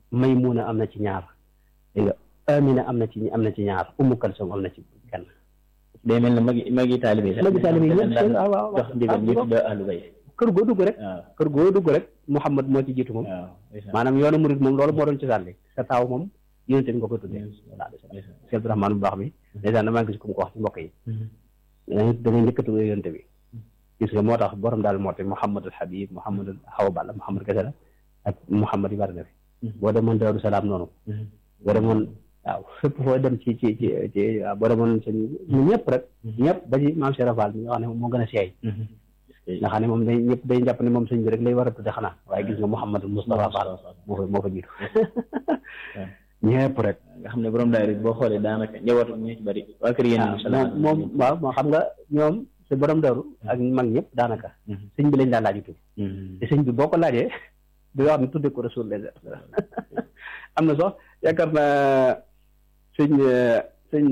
Maymuna am na ci ñaar dégg nga Amina am na ci am na ci ñaar Ummu Kalsum am na ci kenn day mel ne magi magi taalibe yi sax magi taalibe yi ñëpp daan waaw waaw jox ndigal ñu tudd ahlu bayt kër goo dugg rek waaw kër goo dugg rek Muhammad moo ci jiitu moom waaw ndeysaan. maanaam yoonu murid moom loolu moo doon ci sànni sa taaw moom yonente bi nga ko tuddee ndeysaan. Cheikh Abdourahmane bu baax bi dèjà damaa gis ku mu ko wax ci mbokk yi dangay dangay njëkk a tuddee yonente bi gis nga moo tax borom daal moo te Mouhamadul Habib Mouhamadul Awa Balla Mouhamad kese la ak Mouhamad yi bari na fi boo demoon Daaru Salaam noonu boo demoon waaw fépp foo dem ci ci ci ci waaw boo demoon sëñ ñu ñëpp rek ñëpp ba ci maam Cheikh Rafal mi nga xam ne moo gën a seey nga xam ne moom day ñëpp day jàpp ne moom sëñ bi rek lay war a tudde xanaa waaye gis nga Mouhamadul Moustapha Fall moo fa moo fa jiitu ñëpp rek nga xam ne borom daayira bi boo xoolee daanaka njabootu ñu ci bari waa kër yéen waaw moom moom waaw moo xam nga ñoom si borom daru ak mag ñëpp daanaka sëñ bi lañ daan laaju tudd te sëñ bi boo ko laajee di wax ne tudde ko rasul les am na sax yaakaar naa sëñ sëñ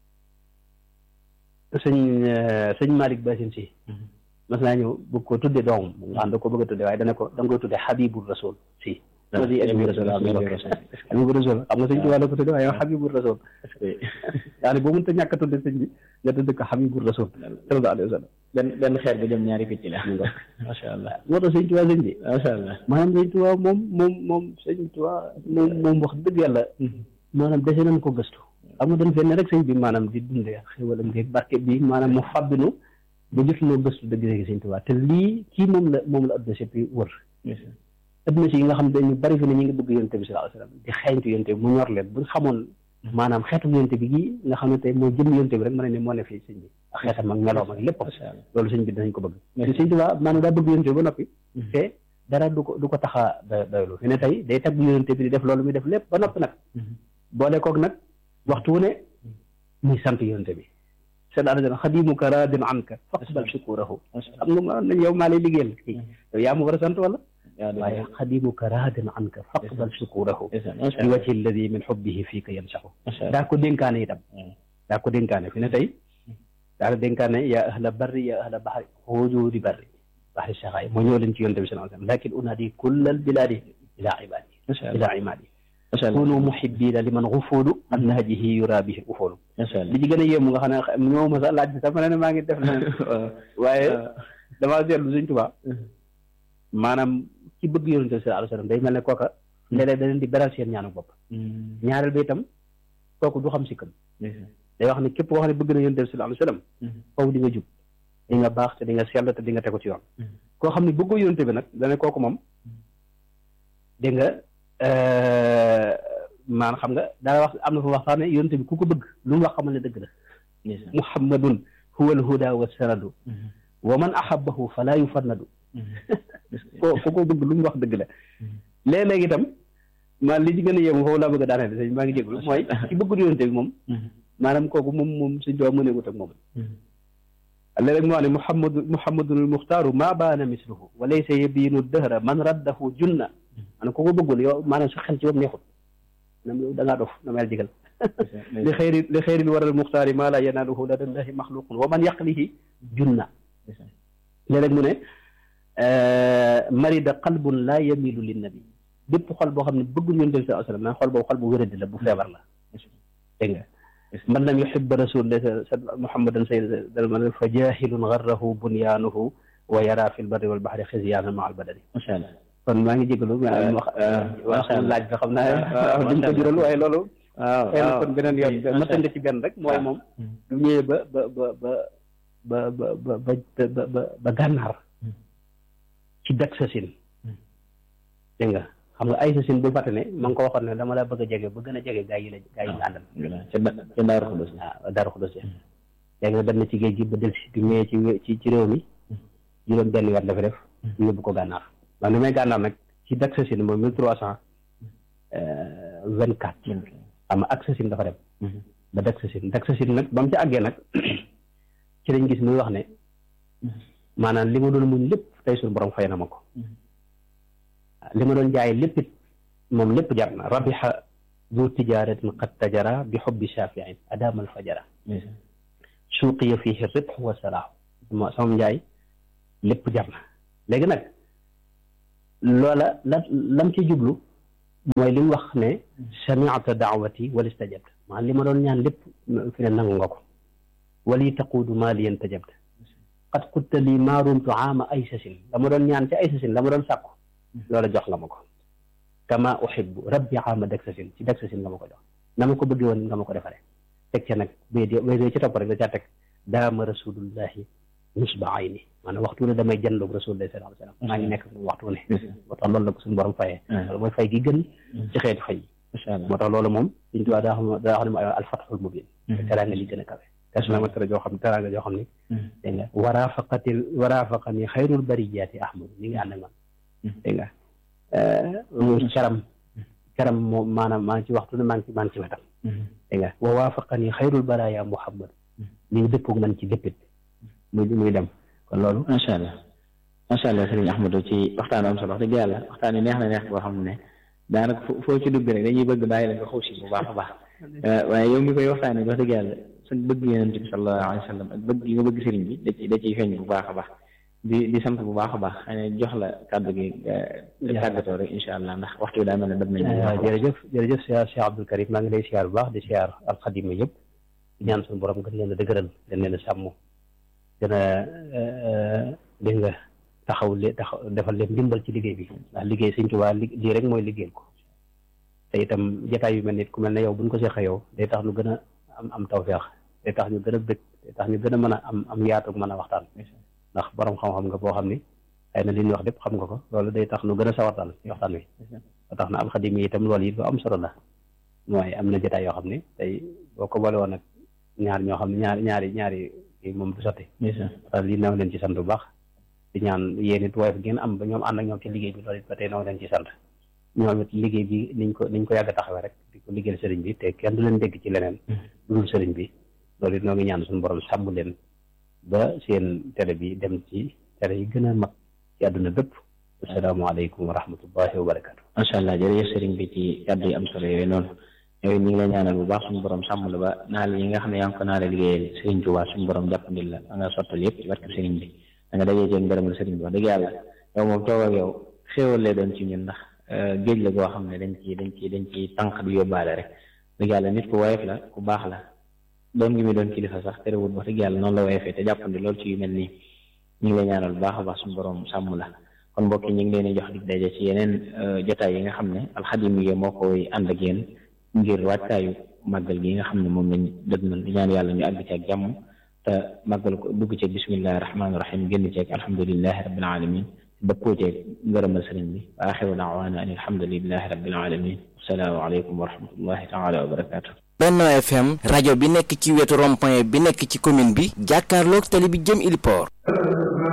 sëñ sëñ Malick Basin si mas naa ñëw bëgg ko tudde doomam nga xam da ko bëgg a tudde waaye dana ko da nga koy tudde Habibul Rasul si loolu Habibul Rasul waaw Habibul Rasul xam nga sëñ Tuubaa la ko tudde waaye Habibul Rasul yaa ne boo mënta ñàkk a tudde sëñ bi nga tudde ko Habibul Rasul sallallahu alayhi wa sallam benn benn xeer bu jëm ñaari picc la macha allah moo tax sëñ Tuubaa sëñ bi macha allah maanaam sëñ Tuubaa moom moom moom sëñ Tuubaa moom moom wax dëgg yàlla maanaam dese nañ ko gëstu xam nga dañ fenn rek sëñ bi maanaam di dundee xéwalam ngeeg barke bi maanaam mu fàbbinu ba jotunoo gëstu dëgg dëgg sëñ Tuubaa te lii kii moom la moom la adduna sépp wër adduna si yi nga xam ne ñu bari fi ne ñu ngi bëgg yonte bi sallallahu alayhi wasallam di xeeñtu yonte bi mu ñor leen buñ xamoon maanaam xeetu yonte bi gii nga xam ne tey moo jëm yonte bi rek mën ne moo ne fii sëñ bi ak xeetam ak meloom ak lépp loolu sëñ bi dinañ ko bëgg te sëñ Tuubaa maanaam daa bëgg yonte bi ba noppi te dara du ko du ko tax a da doylu fi ne tey day tagg yonte bi di def loolu muy def lépp ba noppi nag boole koog nag waxtu wu ne muy sant yonte bi seen àdduna xadimuka raadin anka faqbal shukurahu xam nga ma nañ yow maa lay liggéeyal kii yow yaa ma war a sant wala waaye xadimuka raadin anka faqbal shukurahu bi wajhi alladi min xubbihi fiika yansaxu daa ko dénkaane itam daa ko dénkaane fi ne tey daa ko dénkaane yaa ahla barri yaa ahla baxri xujuudi barri baxri saxaay moo ñëw leen ci yonte bi sallallahu alayhi wasallam lakin unaadi kulla albiladi ila ibadi ila imadi kunu muhibbina liman xufuulu an nahjihi yura bihi ufoolu li ci gën a yéemu nga xam ne ñoo ma sax laaj bi sax ma ne maa ngi def na waaye damaa seetlu Sëñ Tuubaa maanaam ci bëgg yonent bi sallallahu alayhi wasallam day mel ne kooka léeg-léeg da leen di beral seen ñaanu bopp ñaareel ba itam kooku du xam sikkam day wax ne képp koo xam ne bëgg na yonent bi sallallahu alayhi wasallam faw di nga jub di nga baax te di nga sell te di nga tegu ci yoon koo xam ne bëggoo yonent bi nag dana kooku moom dégg nga maanaam xam nga daa wax am na fa wax sax ne yonent bi ku ko bëgg lu mu wax xamal ne dëgg la muhammadun huwa alhuda wa sanadu wa man ahabbahu fala yufannadu ko ku ko bëgg lu mu wax dëgg la léeg-léeg itam maa li ci gën a yéemu foofu laa bëgg a daaneel sëñ maa ngi jéglu mooy ci bëggul yonent bi moom maanaam kooku moom moom suñ doo mëneegut ak moom léeg-léeg mu wax ne muhammadu muhammadun al muxtaaru maa baana misluhu wa laysa yabiinu dëhra man raddahu junna maanaam ku ko bëggul yow maanaam sa xel ci bopp neexut nam yow da ngaa dof na mel digal li xëyri li xëyri li waral muxtaari maa laa yanaaluhu ladallahi maxluqun wa man yaqlihi junna léeg-léeg mu ne marida qalbun laa yamilu linnabi bépp xol boo xam ne bëggul yonent bi sallallahu alayhi wasallam xol boobu xol bu wéradi la bu feebar la dégg nga man lam yuhibba rasulillah muhammadan sayyidal fa jahilun garrahu bunyaanuhu wa yara fi lbarri wal bahri xisyaana ma al badani macha allah kon maa ngi jégalu wax wax laaj bi xam naa duñ ko jural waaye loolu waaw xëy na kon beneen yoon ma tënk ci benn rek mooy moom du ñëwee ba ba ba ba ba ba ba ba ba gànnaar ci dak sa sin dégg nga xam nga ay sa sin bu fàtte ne ma nga ko waxoon ne dama la bëgg a jege ba gën a jege gaa yi la gaa yi nga àndal ca Daaru Xudus waaw Daaru Xudus léegi nag dem na ci géej gi ba del si bi ñëwee ci ci ci réew mi juróom benn weer la fi def yóbbu ko gànnaar man li may gànnaar nag ci dak sa sin moom mille trois cent vingt quatre xam nga ak sa sin dafa dem ba dak sa sin dak sa sin nag ba mu ci àggee nag ci lañ gis muy wax ne maanaam li ma doon muñ lépp tey suñu borom fay na ma ko li ma doon jaay lépp it moom lépp jar na rabixa du tijaratin qad tajara bi xubbi shafiin adama alfajara suuqiya fihi ribx wa salaahu mo sama njaay lépp jar na léegi nag loola la lam ci jublu mooy li mu wax ne samiata daawati wal istajabta maanaam li ma doon ñaan lépp fi ne nangu nga ko wali taquudu maa liyan tajabt qad qulta lii maa rumtu aama ay sasin la ma doon ñaan ci ay sasin la ma doon sàkku loola jox nga ma ko kama uhibbu rabbi aama dak sasin ci dak sasin nga ma ko jox na ma ko bëggee woon nga ma ko defaree teg ca nag bay di bay ci topp rek da caa teg daama rasulullahi nusba ayni maanaam waxtu ne damay jëndoog rasulullah sallallahu alayhi wasallam maa ngi nekk waxtu ne moo tax loolu la ko suñu borom fayee loolu mooy fay gi gën ci xeeti fay moo tax loolu moom suñ tuwaa daa xam daa xam ne mooy alfatxul mubin teraanga li gën a kawe tesna ma tera joo xam ne teraanga joo xam ne dégg nga waraafaqati waraafaqani xayrul bariyaati ahmad mi ngi ànd ak man dégg nga caram caram moom maanaam maa ngi ci waxtu ne maa ngi ci maa ngi ci wetam dégg nga wa waafaqani xayrul baraya muhammad mi ngi dëppoog man ci léppit muy muy dem kon loolu macha allah macha allah sëriñ Ahmadou ci waxtaan am solo wax dëgg yàlla waxtaan yi neex na neex boo xam ne daanaka foo ci dugg rek dañuy bëgg bàyyi la nga xuus bu baax a baax waaye yow mi koy waxtaanee wax dëgg yàlla sa bëgg yonent bi sallallahu alayhi wa sallam ak bëgg yi nga bëgg sëriñ bi da ci da ciy feeñ bu baax a baax di di sant bu baax a baax xëy na jox la kàddu gi tàggatoo rek incha allah ndax waxtu bi daa mel ne dab nañ jërëjëf jërëjëf siyaar Cheikh Abdoul Karim maa ngi lay siyaar bu baax di siyaar alxadima yëpp di ñaan suñu borom gën leen a dëgëral gën leen a sàmm gën a dégg nga taxaw le taxaw defal leen ndimbal ci liggéey bi ndax liggéey Sëñ Tuubaa lii rek mooy liggéeyal ko te itam jataay yu mel nit ku mel ne yow buñ ko seqee yow day tax ñu gën a am am tawfeex day tax ñu gën a bëgg day tax ñu gën a mën a am am yaatu mën a waxtaan ndax borom xam-xam nga boo xam ni xëy na li ñu wax lépp xam nga ko loolu day tax ñu gën a sawartaan ci waxtaan wi ba tax na alxadim yi itam loolu it lu am solo la mooy am na jataay yoo xam ne tey boo ko boole woon nag ñaar ñoo xam ne ñaari ñaari ñaari kii moom du sotti lii naw leen ci sant bu baax di ñaan yéen it woyof ngeen am ba ñoom ànd ak ñoom ci liggéey bi loolu it ba tey naw leen ci sant ñoom it liggéey bi niñ ko niñ ko yàgg a taxawee rek di ko liggéeyal sëriñ bi te kenn du leen dégg ci leneen lu dul sëriñ bi loolu it noo ngi ñaan suñu borom sàmm leen ba seen télé bi dem ci télé yi gën a mag ci àdduna bépp asalaamaaleykum wa rahmatullahi wa barakatu macha allah jërëjëf sëriñ bi ci kàddu yi am solo yooyu noonu yooyu ñu ngi lay ñaanal bu baax suñu borom sàmm la ba naal yi nga xam ne yaa ngi ko naale liggéeyal sëriñ Tuubaa suñu borom jàppandil la da nga sottal yëpp ci barke sëriñ bi da nga dajee jël ngërëmal sëriñ bi wax dëgg yàlla yow moom toog ak yow xéewal lay doon ci ñun ndax géej la goo xam ne dañ ci dañ ci dañ ci tànk di yóbbaale rek dëgg yàlla nit ku woyof la ku baax la doon gi muy doon kilifa sax terewul wax dëgg yàlla noonu la woyofee te jàppandi loolu ci yu mel nii ñu ngi lay ñaanal bu baax a baax suñu borom sàmm la kon mbokk yi ñu ngi leen di jox dig daje ci yeneen jotaay yi nga xam ne alxadimiya moo koy ànd ak yéen ngir wàccaayu màggal gi nga xam ne moom lañ dëgmal di ñaan yàlla ñu àgg ci ak jàmm te màggal ko dugg ci bismillahi rahmaani rahim génn ci ak alhamdulilahi rabbil alamin dëppoo ci ngërëmal sëriñ bi wa axiru daawaana an alhamdulilahi rabbil alamin assalaamu aleykum wa rahmatullahi taala wa barakatuh Benno FM rajo bi nekk ci wetu rond-point bi nekk ci commune bi jàkkaarloog tali bi jëm Ili Port